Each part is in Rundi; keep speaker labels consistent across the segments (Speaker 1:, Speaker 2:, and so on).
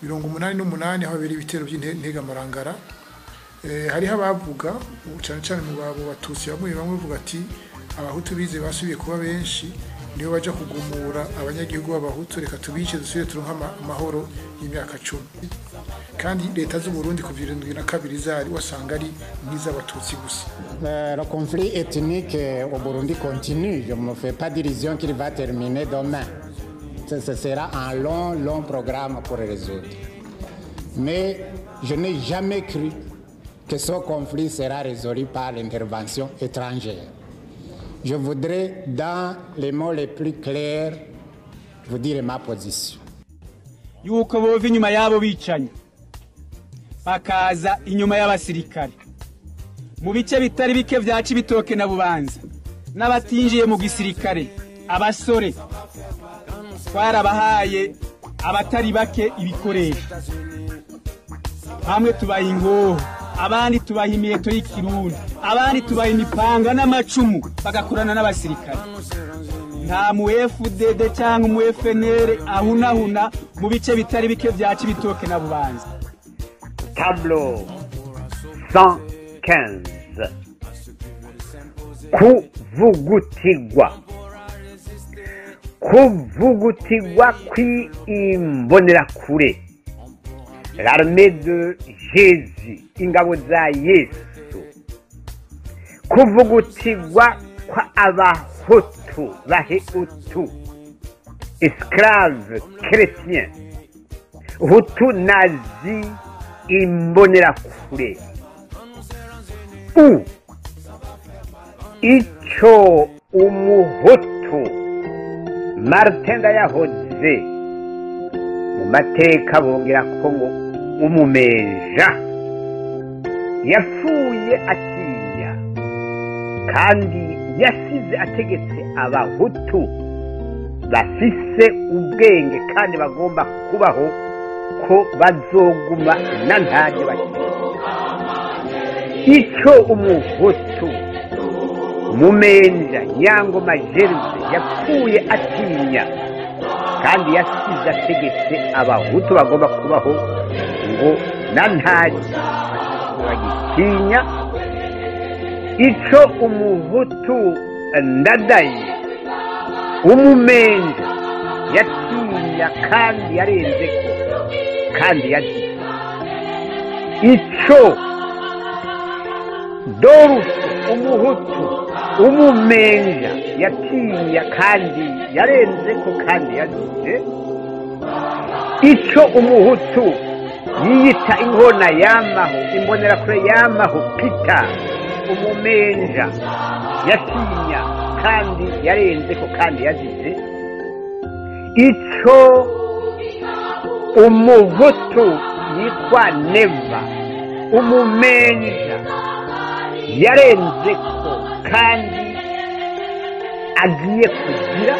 Speaker 1: mirongo umunani n'umunani aho habera ibitero by'integamarangara hariho abavuga cyane cyane mu babo batutsi bamwe bamwe bavuga ati abahutu bize basubiye kuba benshi niyo baja kugumura abanyagihugu b'abahutu reka tubice dusubire turonka amahoro y'imyaka cumi kandi leta z'u Burundi kuva irindwi na kabiri zari wasanga ari nk'iz'abatutsi gusa
Speaker 2: le conflit ethnique au Burundi continue je me fais pas d'illusion qu'il va terminer demain ce sera un long long programme pour résoudre mais je n'ai jamais cru que ce conflit sera résolu par l'intervention étrangère je voudrais, dans les mots les plus clairs, vous dire ma position.
Speaker 3: yuko bova inyuma y'abo bicanyi bakaza inyuma y'abasirikare mu bice bitari bike bya cibitoke na bubanza n'abatinjiye mu gisirikare abasore twarabahaye abatari bake ibikoresho bamwe tubaha ingoho abandi tubaha imiheto y'ikirundi abandi tubaha imipanga n'amacumu bagakorana n'abasirikare nta mu FDD cyangwa mu FNL ahunahuna mu bice bitari bike bya Cibitoke na Bubanza
Speaker 4: tableau 115 kuvugutigwa kuvugutigwa kw'imbonerakure l'armée de Jésus ingabo za Yesu kuvugutigwa kwa abahutu bahutu esclave chrétien hutu nazi imbonerakure u ico umuhutu martin yahoze mu mateka bongera ko ngo umumeja yapfuye atinya kandi yasize ategetse abahutu bafise ubwenge kandi bagomba kubaho ko bazoguma na ntajye bakiri icyo umuhutu mumenja nyangoma jeruze yapfuye atinya kandi yasize ategetse abahutu bagomba kubaho ngo na ntajye bagitinya icyo umuhutu ndadaye umumenja yatinya kandi yarenze ko kandi yagize icyo dorufu umuhutu umumenja yatinya kandi yarenze ko kandi yagize icyo umuhutu yiyita inkona yamaho imbonerakure yamaho pita umumenja yatinya kandi yarenze ko kandi yagize icyo umuhutu yitwa neva umumenja yarenze ko kandi agiye kugira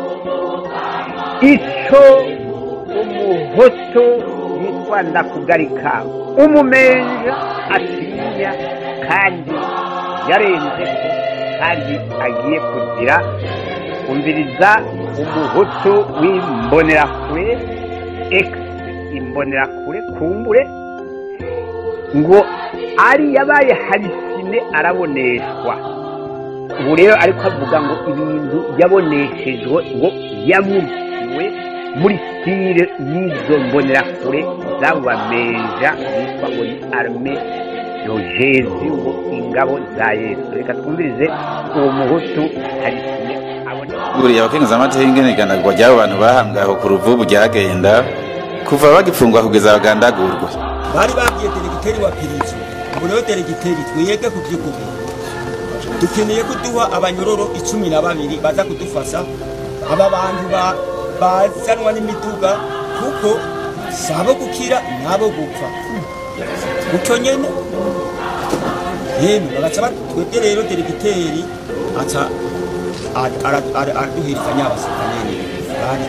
Speaker 4: icyo umuhutu yitwa ndakugarika umumenja atinya kandi yarenze ko kandi agiye kugira umviriza umuhutu w'imbonerakure egisi imbonerakure kumbure ngo ari yabaye harisine araboneshwa ubu rero ariko avuga ngo ibintu yaboneshejwe ngo yamurikiwe muri sitire y'izo mbonerakure z'abo bameja bitwa ngo ni arme yojezi ngo ingabo za yesu reka twumvirize uwo muhutu harisine aboneka
Speaker 5: buriya abakenguza amateka y'ingeneganagwa ry'abo bantu bahambwe aho ku ruvubu ryagenda kuva bagipfungwa kugeza bagandagurwa
Speaker 6: bari babwiye deregiteri wa perezida ngo rero deregiteri twiyege ku by'ukuri dukeneye kuduha abanyororo icumi na babiri baza kudufasha aba bantu ba- bazanwa n'imiduga kuko si abo gukira n'abo gupfa gutyo nyene yemwe bagaca ba- twebwe rero deregiteri aca a- ara- ara- araduhirizanya abasirika nyene bari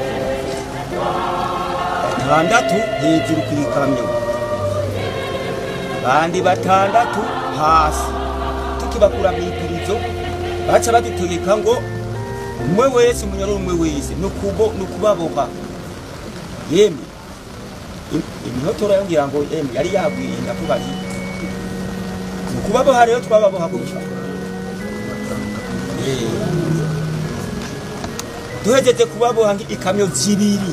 Speaker 6: batandatu hejuru ku ikamyo bandi batandatu hasi tukibakura mu ipurizo baca badutegeka ngo umwe wese umunyororo umwe wese ni ukubo- ni ukubaboha yemwe imihotora yongera ngo emwe yari yagwiye ndavuga nti mu kubaboha rero twababoha gutya Eh. duhejeje kubaboha ngi- ikamyo zibiri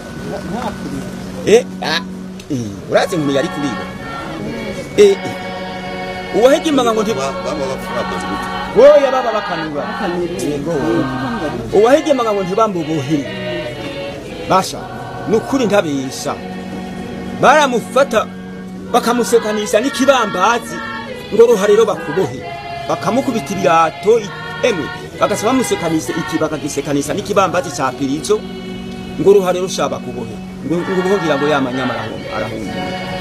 Speaker 6: Eh, ah, eh, urazi ngo yari kuribo Eh, eh. uwahigimaga ngo nti boya baba bakanura yego uwahigimaga ngo ntibambubuhe basha nukuri ntabesha baramufata bakamusekanisha n'ikibambazi ngo ruhariro bakubohe bakamukubita ibirato i- emwe bagasa bamusekanisha iki bakagisekanisha n'ikibambazi ca pirizo ngo ruhariro sha bakubohe ngo ngo buhongira ngo yamanyama arahumba arahumba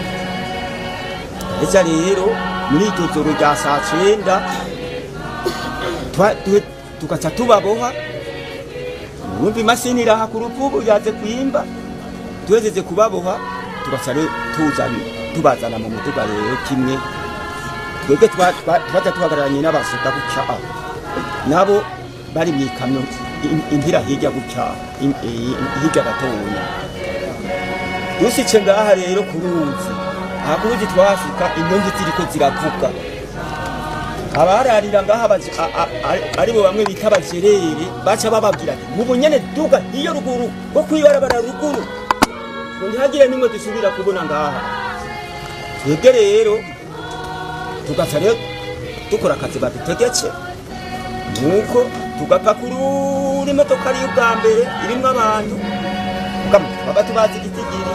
Speaker 6: eza rero muri iryo joro rya saa cenda twa- tu- tugaca tubaboha numva imashini iraha ku ruvubu yaze kwimba tuhejeje kubaboha tugaca rero tuzana tubazana mu muduga rero kimwe twebwe twa- twa- twaja tuhagararanye n'abasoda gutya ah. nabo bari mu ikamyo im- impira hirya gutya im- i- hirya gatoya dusice ngaha rero ku ruzi aha ku ruzi twahashika inyonzi ziriko ziravuga abararira ngaha abaje- a- a- a- aribo bamwe bita abajerere baca bababwira ati mubu nyene duga iyo ruguru ko kwibarabara ruguru ngo ntihagire nimwe dusubira kubona ngaha twebwe rero tugaca rero dukora akazi badutegetse nuko tugapakurura imodoka ariyo ubwa mbere irimwo abantu Kama twaba tubazi igitigiri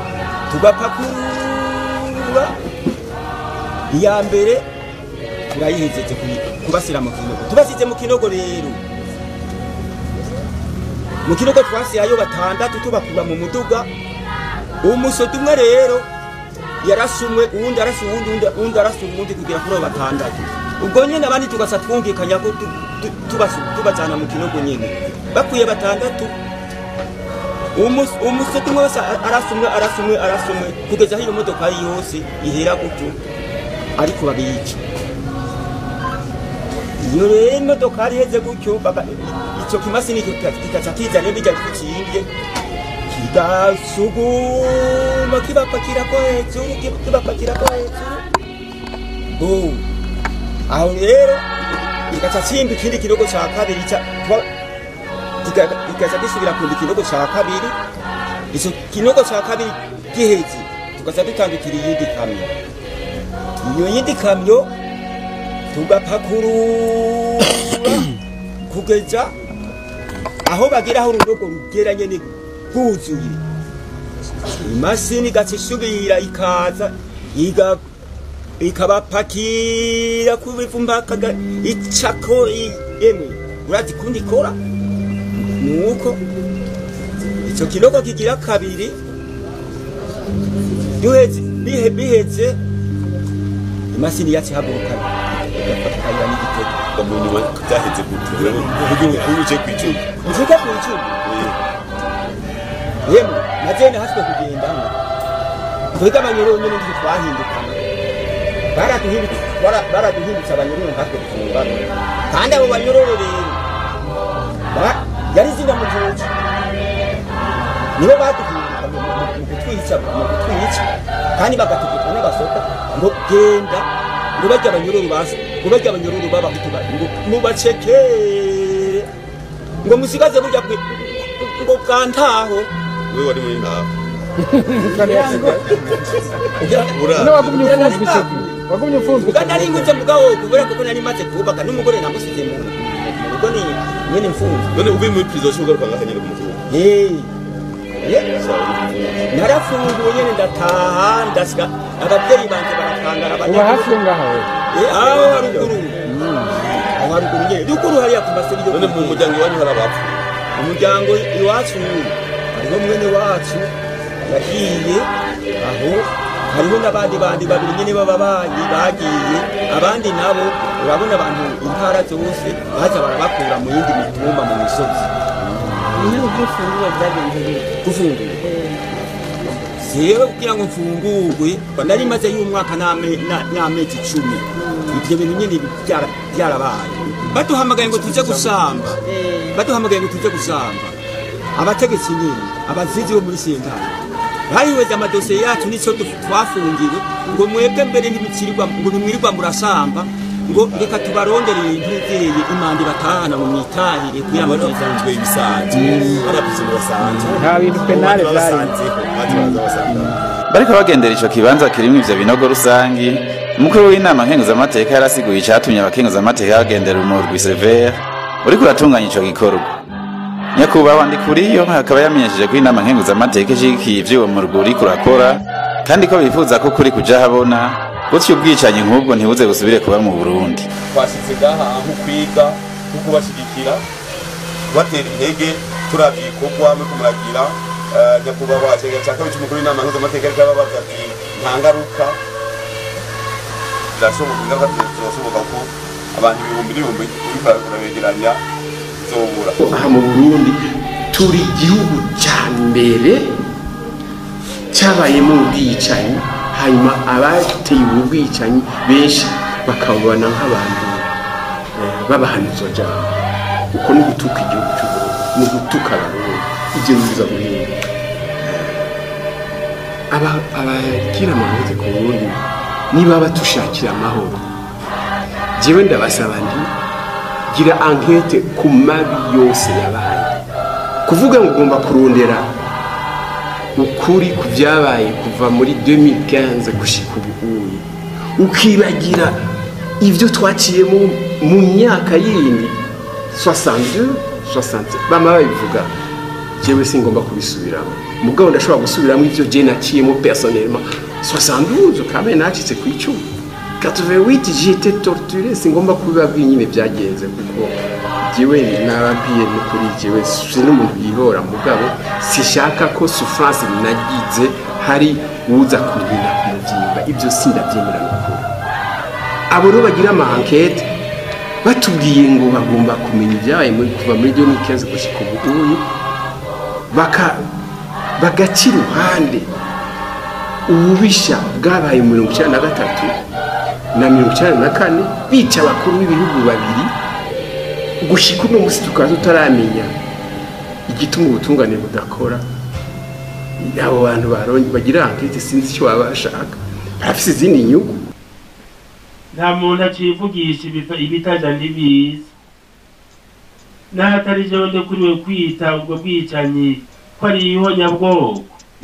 Speaker 6: tugapakurura iya mbere turayihejeje kuyi- kubasira mu kinogo tubasize mu kinogo rero mu kinogo twasiyayo batandatu tubakura mu muduga umusoda umwe rero yarasumwe uwundi arasa uwundi uwundi- uwundi arasa uwundi kugera kuri abo batandatu ubwo nyine abandi tugasa twumvikanya ko tu- tu- tubasu- tubajana mu kinogo nyine bakwiye batandatu umus- umusoda umwe wese a- arasumwe arasumwe arasumwe kugeza aho iyo modoka yose ihera gutyo ariko babica iyo rero imodoka iheze gutyo baka- icyo kimashini kika- kikaca kiza rero bijya kikimbye kigasuguma kibapakira ko hejuru ki- kibapakira ko hejuru Oh. aho rero kigaca kimba ikindi kinogo cya kabiri ca- twa- kika- kikaca gisubira kumba ikinogo cya kabiri icyo kinogo cya kabiri giheze tugaca dutandukira iyindi kamyo iyo yindi kamyo tugapakurura kugeza aho bagera aho urudogo rugera nyene rwuzuye imashini igaca isubira ikaza iga ikabapakira ku bivumba kaga icako i- emwe urazi kundi ikora nuko ico kinogo kigira kabiri duheze bihe biheze imashini yacu ihaguruka igafatikanya n'igitego
Speaker 7: umuntu we byaheze gute uburyo buje kwicuma
Speaker 6: nzika ku icumu yemwe na jene haswe kugendamo twebwe abanyururu nyine nitwe twahindukana baraduhindutse bara- baraduhindutse abanyururu nkatwe dufungana kandi abo banyururu rero ba- yari zina mu gihugu nibo baduhinduka mu- mu- mu kutwica mu kutwica kandi bagategeka n'abasoka ngo genda ngo bajya abanyururu basi ngo bajya abanyururu b'abahutu bari ngo mubacekere ngo musigaze burya bwe ngo bwantaho
Speaker 7: we wari muri ntaho
Speaker 8: None wagumye ufunzwe icyo gihe wagumye ufunzwe icyo
Speaker 6: nari ngutse mugabo kubera kuko nari maze kubaka n'umugore namusize mu mu rugo ni nyene mfunze
Speaker 7: none uvuye muri prison ushobora kugaruka ngaha nyine ku mutuzo
Speaker 6: Eh, eh, narafunguwe nyene ndataha ndasiga ababyeyi banje barakangara
Speaker 8: uba hafi yo ngaho we
Speaker 6: Eh, aho haruguru aho haruguru nyene ruguru hariya ku maseri yo
Speaker 7: none mu muryango iwanyu hari abapfu
Speaker 6: umuryango iwacu hariho mwene wacu yagiye aho hariho n'abandi bandi babiri nyine b'ababanyi bagiye abandi nabo urabona abantu intara zose baza barabakura mu yindi mitumba mu misozi
Speaker 9: niho ubwifunguye byagenze bite
Speaker 6: gufungura jewe kugira ngo mfungurwe nari maze y'umwaka n'ame- na- n'amezi icumi ibyo bintu nyine byara- byarabaye baduhamagaye ngo tuje gusamba baduhamagaye ngo tuje gusamba abategetsi nyine abazizi bo muri sentare bahihweza amadosiye yacu n'icyo du- twafungiwe ngo mwebwe mbere ntibicirirwa ngo ntimwirirwa murasamba ngo reka tubarondere ntuzeye imanda batahana mu mitahire kwiyamamaza
Speaker 7: bafunzwe ibisanzwe baravuze ngo basanzwe
Speaker 8: nta bintu penale byari
Speaker 7: basanzeho bazi baraza basanga
Speaker 5: bariko bagendera ico kibanza kirimwo ivyo binogo rusangi umukuru w'inama nkenguzamateka yarasiguye icatumye abakenguzamateka bagendera umurwi severe uriko uratunganya ico gikorwa nyakubahwa ndikuriyo akaba yamenyesheje ko inama nkenguzamateka ishigikiye ivyo uwo murwi uriko urakora kandi ko bifuza ko kuri kuja habona gutyo ubwicanyi nk'ubwo ntibuze busubire kuba mu burundi
Speaker 7: twashyize ngaha aho kwiga no kubashyigikira kubatera intege turavye ibikorwa no kumuragira eh, nyakubahwa cegera ca kabiri c'umukuru w'inama mpuzamategeko ariko ababaza ati nta ngaruka birashoboka ingaruka zirashoboka ko abantu ibihumbi n'ibihumbi uriko urabegeranya zobura
Speaker 10: aha mu burundi turi igihugu cya mbere cyabayemo ubwicanyi hanyuma abateye ubu bwicanyi benshi bakababona nk'abantu eh, b'abahanuzajambo uko ni ugutuka igihugu cy'uburundi ni ugutuka abarundi ibyo bibuza guhinga Aba- abagira amahoro ku burundi niba batushakira amahoro jewe ndabasaba nti gira ankete ku mabi yose yabaye kuvuga ngo ugomba kurondera ukuri ku byabaye kuva muri 2015 gushika ubuhuye ukibagira ibyo twaciyemo mu myaka yindi 62 60 bama babivuga jewe singomba kubisubiramo mugabo ndashobora gusubiramo ibyo je naciyemo personnellement 72 kabe nacitse ku icumu 88 j'étais torturé singomba kubibabwira nyine byagenze kuko jewe nababwiye n'ukuri jewe si n'umuntu yihora mugabo sishaka ko souffrance nagize hari uza kunkina ku mubyimba ibyo sindabyemera n'ukuri abo rero bagira ama enquête batubwiye ngo bagomba kumenya ibyabaye muri kuva muri 2015 gushika ubu baka bagaca iruhande ububisha bwabaye mu mirongo icyenda na gatatu na mirongo icyenda na kane bica abakuru b'ibihugu babiri gushyika uno munsi tukaba tutaramenya igituma ubutungane budakora abo bantu baronye bagira ankete sinzi icyo baba bashaka barafise izindi nyungu
Speaker 11: nta muntu acivugisha ibiva- ibitaja ntibiza n'ahatari jewe ndekuriwe kwita ubwo bwicanyi ko ari ihonyabwoko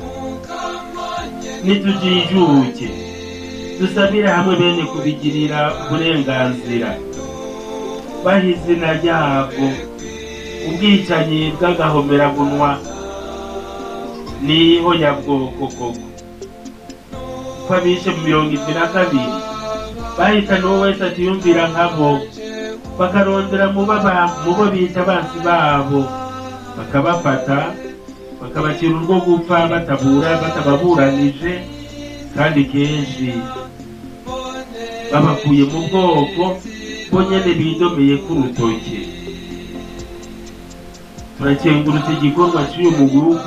Speaker 11: nitujijuke dusabire hamwe bene kubigirira uburenganzira baha izina ryabwo ubwicanyi bw'agahomerabunwa ni ihonyabwoko koko ko abishe mu mirongo indwi na kabiri bahitana uwo wese atiyumvira nkabo bakarondera mu baba- mu bo bita abansi babo bakabafata bakabacira urwo gupfa batabura batababuranije kandi kenshi babakuye mu bwoko bo nyene bidomeye k'urutoke turakengurutse igikorwa cy'uyu muguru